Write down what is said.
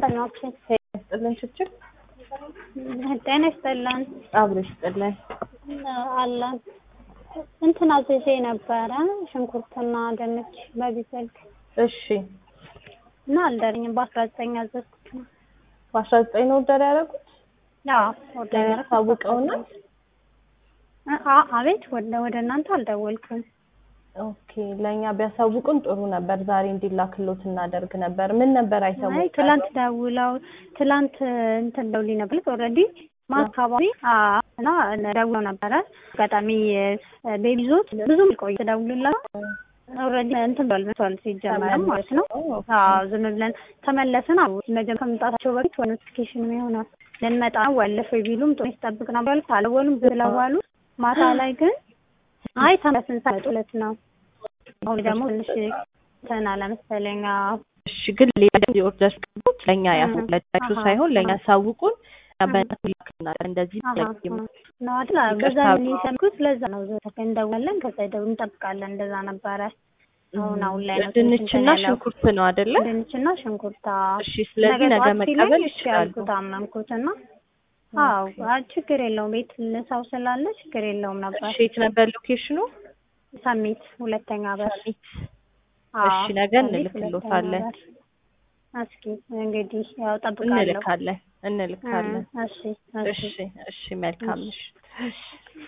ደንበኛችን ይስጥልን ችችል ጤና ይስጥልን አብሮ ይስጥልን። አለን እንትን አዝዤ ነበረ ሽንኩርትና ድንች በቢዘግ እሺ እና አልደረኝም በአስራ ዘጠኝ ያዘዝኩት ነው። በአስራ ዘጠኝ ነው ኦርደር ያደረጉት አዎ ኦርደር ለእኛ ያደረኩት አሳውቀውና አ- አቤት ወደ ወደ እናንተ አልደወልኩም። ኦኬ ለእኛ ቢያሳውቁን ጥሩ ነበር። ዛሬ እንዲላክሎት እናደርግ ነበር። ምን ነበር አይ አይተውም? ትላንት ደውለው ትላንት እንትን ደውልኝ ነበር ኦልሬዲ ማታ አካባቢ አ- እና ደውለው ነበረ አጋጣሚ ቤቢ ዞት ብዙም ቆይ ደውሉላት ኦልሬዲ እንትን ብሏል መቷል ሲጀመርም ማለት ነው። አዎ ዝም ብለን ተመለስን። አዎ መጀመሪያ ከመምጣታቸው በፊት ወይ ኖቲፊኬሽን ይሆናል ልንመጣ ነው ወለፈ ቢሉም ጥሩ ይጠብቅ ነበር ያሉት አልወሉም ስለዋሉ ማታ ላይ ግን አይ ተመለስን ሳይጡለት ነው። አሁን ደግሞ ትንሽ እንትን አለ መሰለኝ አዎ እሺ ግን ሌላ ጊዜ ኦርደር ስቀቡት ለእኛ ያስለዳችሁ አሃ፣ ሳይሆን ለእኛ አሃ። ሳውቁን በእናትህ ላክልናል። እንደዚህ አሃ፣ ደግም አሃ። ነው አይደል? አዎ፣ በዛ ይቅርታ። ምን የሰልኩት ለዛ ነው። ዘተ እንደውላለን ከዛ ደው እንጠብቃለን። እንደዛ ነበረ። አሁን አሁን ላይ ነው ትንሽ ድንችና እንትን ያለው። ሽንኩርት ነው አይደለ? ድንችና ሽንኩርት እሺ ስለዚህ ነገ ጠዋት ሲለኝ መቀበል እሺ ይችላሉ። ያልኩት አመንኩትና አዎ አይ ችግር የለውም ቤት ሰው ስላለ ችግር የለውም ነበር። እሺ የት ነበር ሎኬሽኑ? ሰሚት ሁለተኛ በር ሰሚት። አዎ፣ እሺ ነገ ሰሚት እንልክሎታለን። ሁለተኛ በር። እስኪ እንግዲህ ያው ጠብቃለሁ። እንልካለን እንልካለን። እሺ እሺ እሺ እሺ መልካም ምሽት።